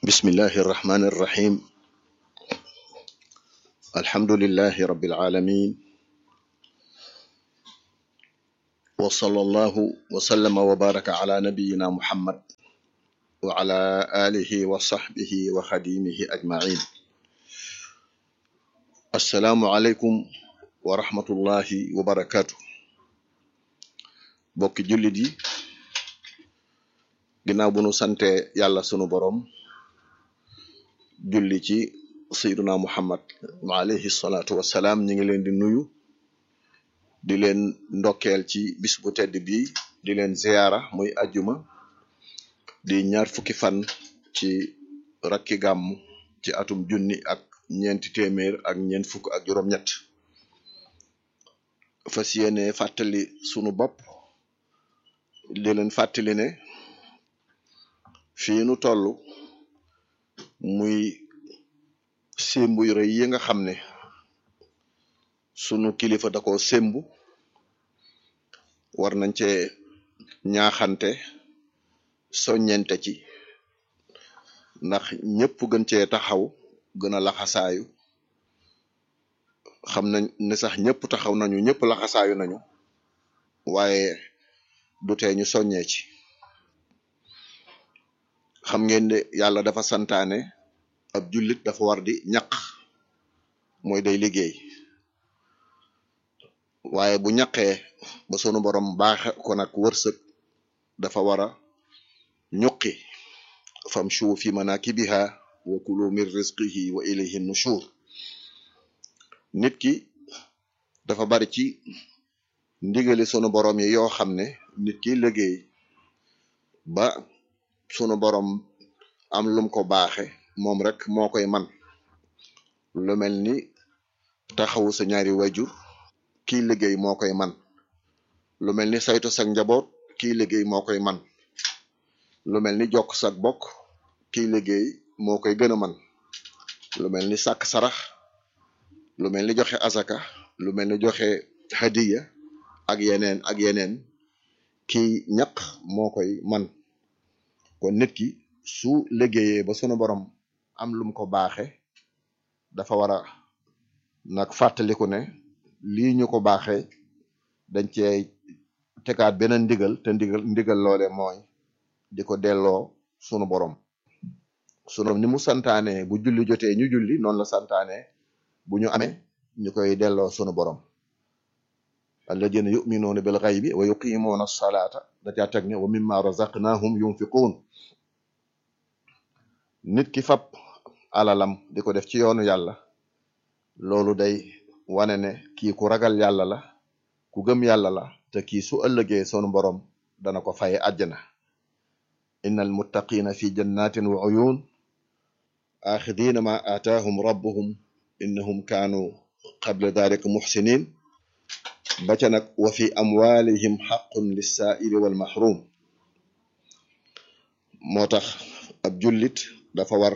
بسم الله الرحمن الرحيم الحمد لله رب العالمين وصلى الله وسلم وبارك على نبينا محمد وعلى آله وصحبه وخديمه أجمعين السلام عليكم ورحمة الله وبركاته bokki jullit yi ginnaaw bu nu sante yàlla sunu borom julli ci sayyiduna muhammad alayhi salaatu wassalaam ñi ngi leen di nuyu di leen ndokkeel ci bis bu tedd bi di leen ziyaara muy ajjuma di ñaar fukki fan ci rakki gàmm ci atum junni ak ñeenti téeméer ak ñeent fukk ak juróom-ñett fas yéene fàttali sunu bopp di leen fàttali ne fii nu toll muy sémbu yu rëy yi nga xam ne sunu kilifa da ko sémbu war nañ cee ñaaxante soññente ci ndax ñëpp gën cee taxaw gën a laxasaayu xam nañ ne sax ñëpp taxaw nañu ñëpp laxasaayu nañu waaye du tee ñu soññee ci xam ngeen ne yàlla dafa santaane ab jullit dafa war di ñaq mooy day liggéey waaye bu ñaqee ba sunu borom baaxe ko nag wërsëg dafa war a ñuqi famshu fi manakibiha wa kulu min rizqihi wa ilayhi nushur nit ki dafa bari ci ndigali sunu borom yi yoo xam ne nit ki liggéey ba sunu borom am lum ko baaxe moom rek moo koy man lu mel ni taxawu sa ñaari wajur kii liggéey moo koy man lu mel ni saytu sa njaboot kii liggéey moo koy man lu mel ni jokk sa bokk kii liggéey moo koy gën a man lu mel ni sàkk sarax lu mel ni joxe azaka lu mel ni joxe hadiya ak yeneen ak yeneen kii ñaq moo koy man kon nit ki su liggéeyee ba sunu borom am lum ko baaxe dafa war a nag fàttaliku ne lii ñu ko baaxe dañ cee tegaat beneen ndigal te ndigal ndigal loole mooy di ko delloo sunu borom sunu ni mu santaane bu julli jotee ñu julli noonu la santaane bu ñu amee ñu koy delloo sunu borom alladina yuminuuna bil ghaybi wa yuqimuuna as-salaata da caa teg ne wa mimma razaqnahum yunfiquun nit ki fab alalam di ko def ci yoonu yàlla loolu day wane ne kii ku ragal yàlla la ku gëm yàlla la te kii su ëllëgee sunu borom dana ko faye àjjana inna almuttaqina fi jannatin wa uyun axidina ma aataahum rabbuhum innahum kaanu qabla dalika muxsinin ba ca nag wa fi amwalihim xaqun lissaaili wal mahrum moo tax ab jullit dafa war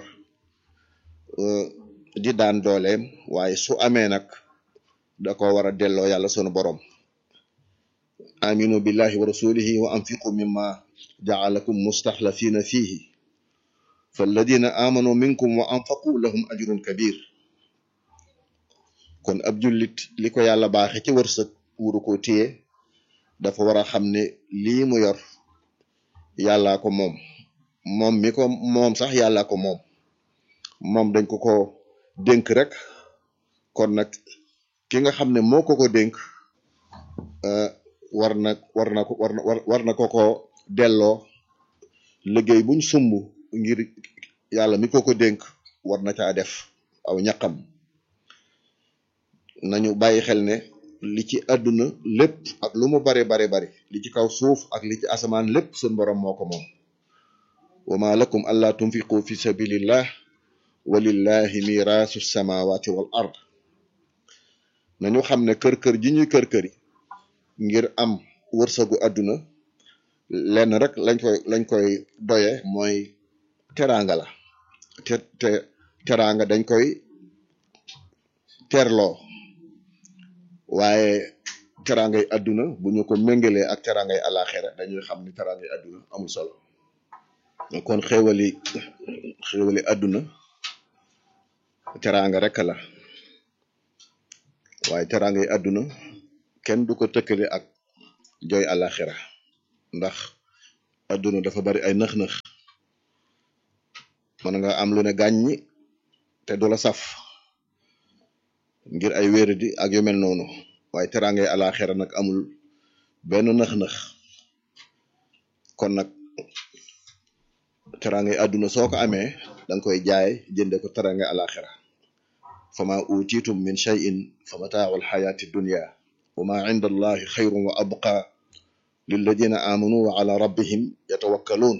di daan dooleem waaye su amee nag da ko war a delloo yàlla sunu borom aminu billahi wa rasulihi wa anfiqu mimma jaalakum mustaxlafina fihi falladina amanu minkum wa anfaqu lahum ajrun kabir kon ab jullit li ko yàlla baaxe ci wërsëg wuru ko téye dafa war a xam ne lii mu yor yàllaa ko moom moom mi ko moom sax yàllaa ko moom moom dañ ko ko dénk rek kon nag ki nga xam ne moo ko ko dénk war na war na ko war na war na ko ko delloo liggéey buñ sumb ngir yàlla mi ko ko dénk war na caa def aw ñaqam nañu bàyyi xel ne li ci àdduna lépp ak lu mu bari bari bari li ci kaw suuf ak li ci asamaan lépp sun borom moo ko moom wa ma lakum alla tunfiqu fi sabilillah walillahi mirasu samawati wal ard nañu xam ne kër-kër ji ñuy kër-këri ngir am wërsëgu àdduna lenn rek lañ koy lañ koy doye mooy teraanga la te te teraanga dañ koy terloo waaye teraangay àdduna bu ñu ko méngalee ak teraangay alaxira dañuy xam ni teraangay àdduna amul solo kon xéewali xéewali àdduna teraanga rek la waaye teraanga yi àdduna kenn du ko tëkkale ak jooy àlaxira ndax àdduna dafa bari ay nëx-nëx mën nga am lu ne gàññi te du la saf ngir ay wéradi ak yu mel noonu waaye teraanga yi àlaxira nag amul benn nëx-nëx kon nag teraanga yi àdduna soo ko amee danga koy jaay jënde ko teraanga àlaxira fama utitum min shay'in fa mataacu alxayaati dunya wa ma inda allahi xayrun wa abqa lilladina amanu wa ala rabbihim yatawakkaluun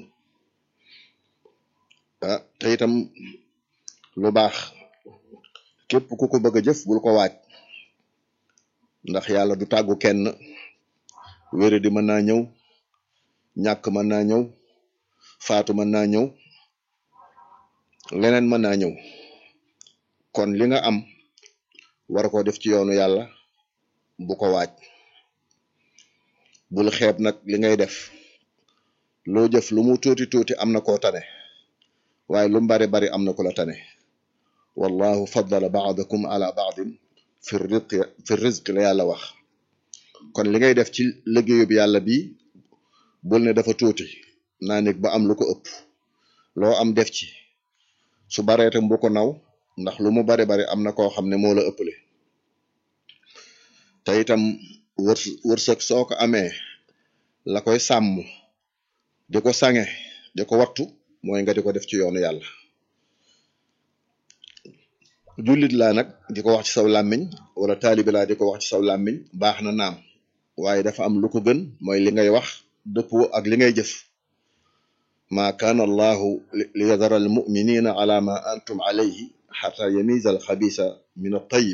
ah te itam lu baax képp ku ko bëgg a jëf bul ko waaj ndax yàlla du tàggu kenn wére di mën naa ñëw ñàkk mën naa ñëw faatu mën naa ñëw leneen mën naa ñëw kon li nga am war ko def ci yoonu yàlla bu ko waaj bul xeeb nag li ngay def loo jëf lu mu tuuti tuuti am na koo tane waaye lu mu bari bari am na ku la tane wallahu faddala baadakum ala baadin fi rizqi fi rizqi la yàlla wax kon li ngay def ci liggéeyub yàlla bi bul ne dafa tuuti naa nekk ba am lu ko ëpp loo am def ci su bareetam bu ko naw ndax lu mu bari bari am na koo xam ne moo la ëppale te itam wërs wërsëg soo ko amee la koy sàmm di ko sange di ko wattu mooy nga di ko def ci yoonu yàlla jullit laa nag di ko wax ci saw làmmiñ wala taalibi laa di ko wax ci saw làmmiñ baax na naam waaye dafa am lu ko gën mooy li ngay wax dëppoo ak li ngay jëf ma kaana allahu li yadara al muminina ala ma antum alayhi xata yamiza al xabisa min al tayib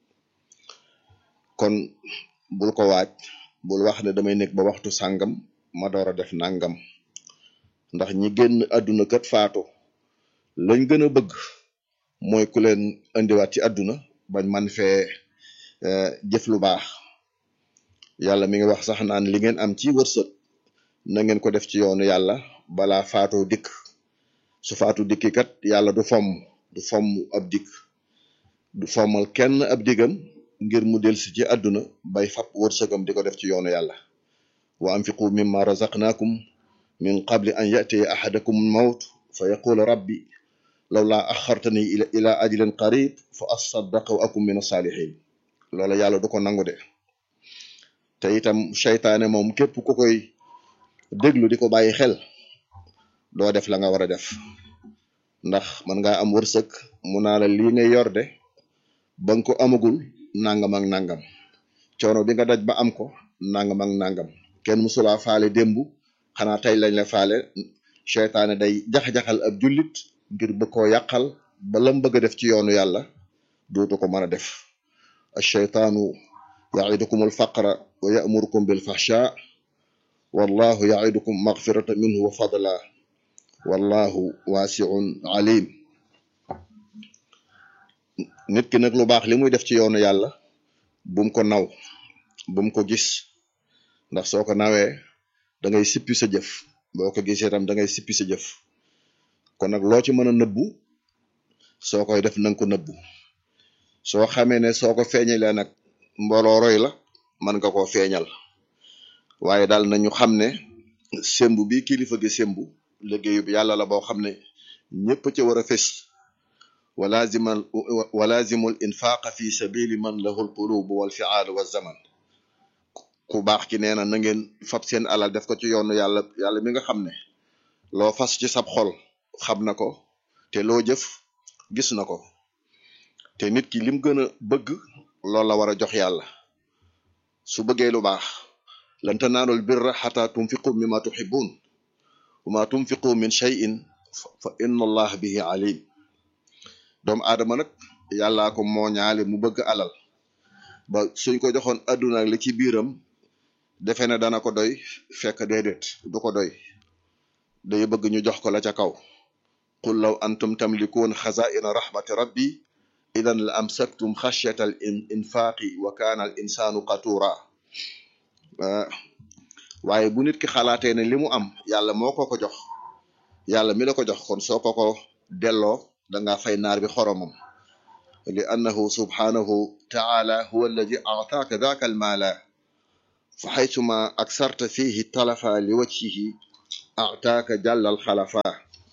kon bul ko waaj bul wax ne damay nekk ba waxtu sàngam ma door a def nangam ndax ñi génn àdduna kat faatu lañ gën a bëgg mooy ku leen indiwaat ci àdduna bañ man fee jëf lu baax yàlla mi ngi wax sax naan li ngeen am ci wërsëg na ngeen ko def ci yoonu yàlla balaa faatoo dikk su faatu dikki kat yàlla du fomm du fomm ab dikk du fommal kenn ab digam ngir mu delsi ci àdduna bay fab wërsëgam di ko def ci yoonu yàlla wa anfiqu mimma razaqnaakum min qabli an yatiya ahadakum mawt fa yaqula rabbi lawla axartani ila ila ajlin qarib fa asaddaqa wa akum min asalihin loola yàlla du ko nangu de te itam seytaane moom képp ku koy déglu di ko bàyyi xel doo def la nga war a def ndax man ngaa am wërsëg mu naa la lii ngay yor de ba nga ko amagul nangam ak nangam coono bi nga daj ba am ko nangam ak nangam kenn musulaa faale démb xanaa tey lañ la faale seytaane day jax-jaxal ab jullit ngir bëgg koo yàqal ba lam bëgg a def ci yoonu yàlla dootu ko mën a def alcheytaanu yaidukum alfaqra wa yamurukum bilfahsha wallahu yaidukum magfirata minhu wa fadla wallahu waasiun alim nit ki nag lu baax li muy def ci yoonu yàlla bum ko naw bum ko gis ndax soo ko nawee da ngay sippi sa jëf boo ko gisee tam da ngay sippi sa jëf kon nag loo ci mën a nëbbu soo koy def nanga ko nëbbu soo xamee ne soo ko feeñalee nag mbooloo roy la mën nga koo feeñal waaye daal nañu xam ne sembu bi kilifa gi sembu liggéeyub yàlla la boo xam ne ñëpp ci war a fés walazimal walazimul infaqa fi sabili man lahul qulub wal fi'al wa zaman ku baax ki nee na na ngeen fab seen alal def ko ci yoonu yàlla yàlla mi nga xam ne loo fas ci sab xol xam na ko te loo jëf gis na ko te nit ki lim gën a bëgg loolu la war a jox yàlla su bëggee lu baax lan tanaalul birra xata tunfiqu mimma tuhibbun wa ma tunfiqu min shay'in fa inna allah bihi alim doomu aadama nag yàllaa ko moo ñaale mu bëgg alal ba suñ ko joxoon adduna ak li ci biiram defe ne dana ko doy fekk déedéet du ko doy day bëgg ñu jox ko la ca kaw qul law antum tamlikuun xazaina rahmati rabbi idan la amsaktum xashyata al infaqi wa kaana al insaanu qatura waaye bu nit ki xalaatee ne li mu am yàlla moo ko ko jox yàlla mi la ko jox kon soo ko ko delloo danga fay naar bi xoromam li annahu subhanahu taala huwa alladi aataaka daaka almaala fa xaytuma aksarta fihi talafa li wajhihi aataaka jàllal xalafa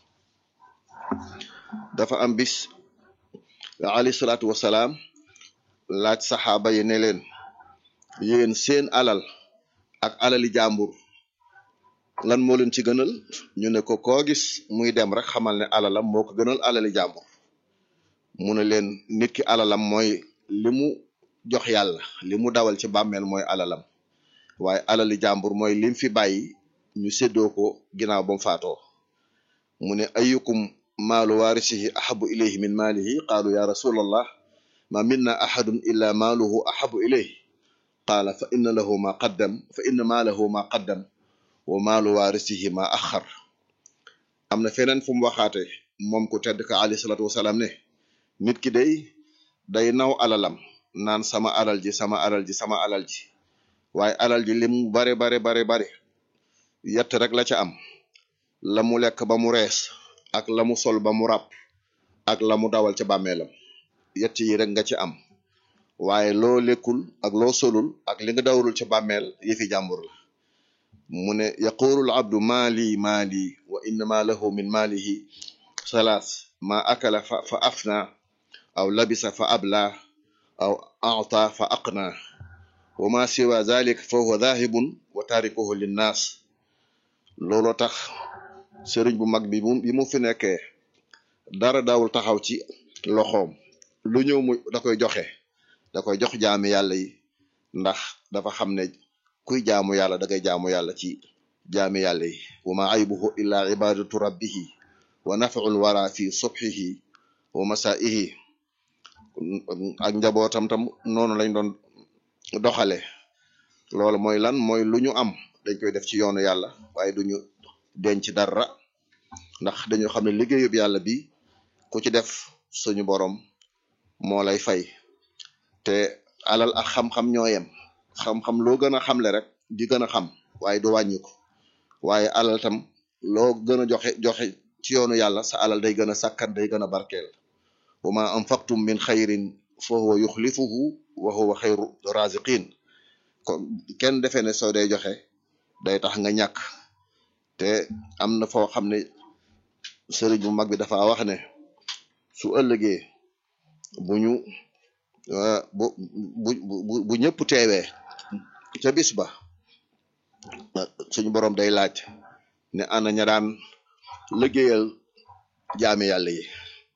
dafa am bis alayhi salaatu wasalaam laaj saxaaba yi ne leen yéen seen alal ak alali jàmbur lan moo leen ci gënal ñu ne ko koo gis muy dem rek xamal ne alalam moo ko gënal alali jàmbur mu ne leen nit ki alalam mooy li mu jox yàlla li mu dawal ci bàmmeel mooy alalam waaye alali jàmbur mooy lim fi bàyyi ñu séddoo ko ginnaaw ba mu faatoo mu ne ayukum maalu waarisihi ahabu ilayhi min maalihi qaalu ya rasulallah ma minna ahadun illa maaluhu ahabu ilayhi qaala fa inna lahu ma qaddam fa inna maalahu ma qaddam wa maalu waarisihi ma axar am na feneen fu mu waxaate moom ku tedd ka alayhi salaatu wasalaam ne nit ki day day naw alalam naan sama alal ji sama alal ji sama alal ji waaye alal ji lim bare bare bare bare yett rek la ca am la mu lekk ba mu rees ak la mu sol ba mu ràpp ak la mu dawal ca bàmmeelam yett yi rek nga ci am waaye loo lekkul ak loo solul ak li nga dawalul ca bàmmeel yëfi jàmbur la mu ne yaqulu al abdu maali maali wa innama lahu min maalihi salaas ma akala fa fa afna aw labisa fa abla aw ata fa aqna wa ma siwa zalik fa huwa dhahibun wa tarikuhu linnaas looloo tax sëriñ bu mag bi mu bi mu fi nekkee dara daawul taxaw ci loxoom lu ñëw mu da koy joxe da koy jox jaami yàlla yi ndax dafa xam ne kuy jaamu yàlla da ngay jaamu yàlla ci jaami yàlla yi wa ma aybuhu illa ibadatu rabbihi wa naf'ul wara fi subhihi wa masaihi ak njabootam tam noonu lañ doon doxale loolu mooy lan mooy lu ñu am dañ koy def ci yoonu yàlla waaye duñu denc dara ndax dañu xam ne liggéeyub yàlla bi ku ci def suñu borom moo lay fay te alal ak xam-xam ñoo yem xam-xam loo gën a xamle rek di gën a xam waaye du wàññi ko waaye alal tam loo gën a joxe joxe ci yoonu yàlla sa alal day gën a sakkan day gën a barkeel wa ma anfaqtum min xayrin fa huwa yuxlifuhu wa huwa xayru raziqin kon kenn defee ne soo day joxe day tax nga ñàkk te am na foo xam ne sëriñ bu mag bi dafa wax ne su ëllëgee bu ñu bu bu bu bu ñëpp teewee ca bis ba suñu borom day laaj ne ana ña daan liggéeyal jaami yàlla yi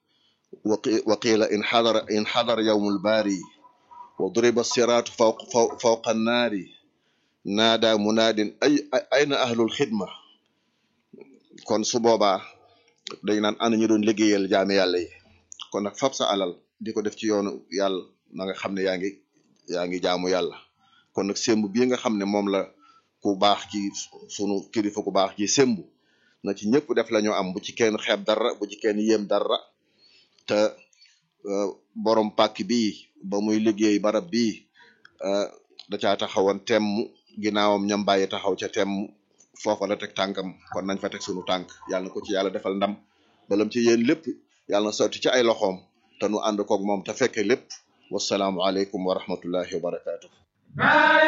wa qiila in xadara in xadara yawmul baari wa duriba siraatu fawq fawqa annaari naada munaadin ay ayna ahlul xidma kon su boobaa dañ naan ana ñu doon liggéeyal jaami yàlla yi kon nag fab sa alal di ko def ci yoonu yàlla na nga xam ne yaa ngi yaa ngi jaamu yàlla kon nag semb bii nga xam ne moom la ku baax ci sunu kilifa ku baax ci semb na ci ñëpp def la ñu am bu ci kenn xeeb dara bu ci kenn yéem dara te borom pàkk bii ba muy liggéey barab bii da caa taxawoon temm ginnaawam ñam bàyyi taxaw ca temm foofa la teg tànkam kon nañ fa teg sunu tànk yàlla na ko ci yàlla defal ndam balam ci yéen lépp yàlla na sotti ci ay loxoom te nu ànd koog moom te fekke lépp wasalaamu aleykum wa rahmatullahi wa barakaatu.